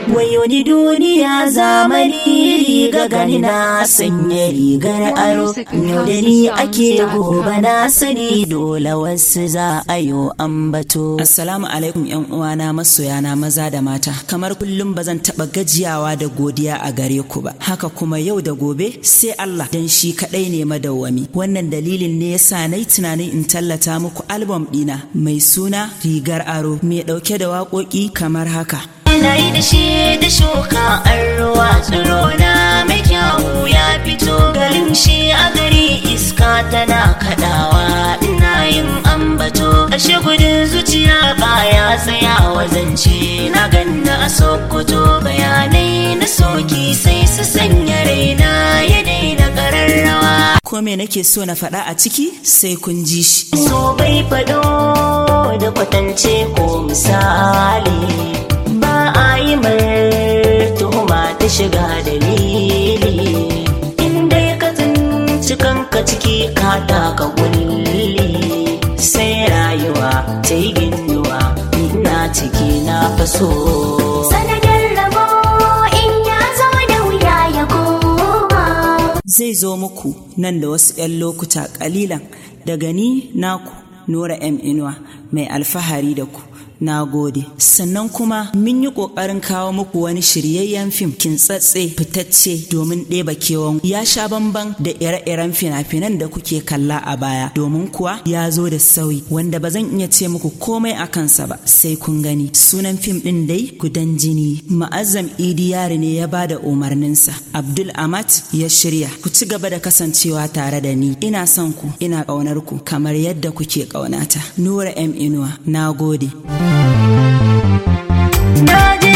wayo ni duniya zamani riga gani na sanya rigar aro yau da ni ake gobe na sani dole wasu za a yo ambato Assalamu alaikum yan uwana masoyana maza da mata kamar kullum ba zan taba gajiyawa da godiya a gare ku ba haka kuma yau da gobe sai Allah dan shi kadai ne madawwami wannan dalilin ne yasa nayi tunanin in tallata muku album dina mai suna rigar aro mai dauke da waƙoƙi kamar haka Ina yi da shi da shuka an ruwa tsiro na mai kyawu ya fito garin shi a gari iska tana kadawa ina yin ambato ashe gudun zuciya baya tsaya wazance na ganna a sokoto bayanai na soki sai su sanya raina ya daina kararrawa ko me nake so na faɗa a ciki sai kun ji shi so bai fado da kwatance ko misali ba a yi mar tuhuma ta shiga dalili inda ka tsinci kanka ciki ka taka kulli sai rayuwa ta yi ginduwa ina ciki na faso sanadin rabo in ya zo da wuya ya koma zai zo muku nan da wasu 'yan lokuta ƙalilan daga ni naku Nura M Inuwa mai alfahari da ku. Na gode. Sannan kuma mun yi ƙoƙarin kawo muku wani shiryayyen fim kintsatse fitacce domin ɗeba kewan ya sha bamban da ire-iren fina-finan da kuke kalla a baya domin kuwa ya zo da sauyi wanda ba zan iya ce muku komai a kansa ba sai kun gani. Sunan fim ɗin dai gudan jini. Ma'azzam Idi Yari ne ya ba da umarninsa. Abdul Amat ya shirya. Ku ci gaba da kasancewa tare da ni. Ina son ku, ina ƙaunar ku kamar yadda kuke ƙaunata. Nura M Inuwa, na gode. na ji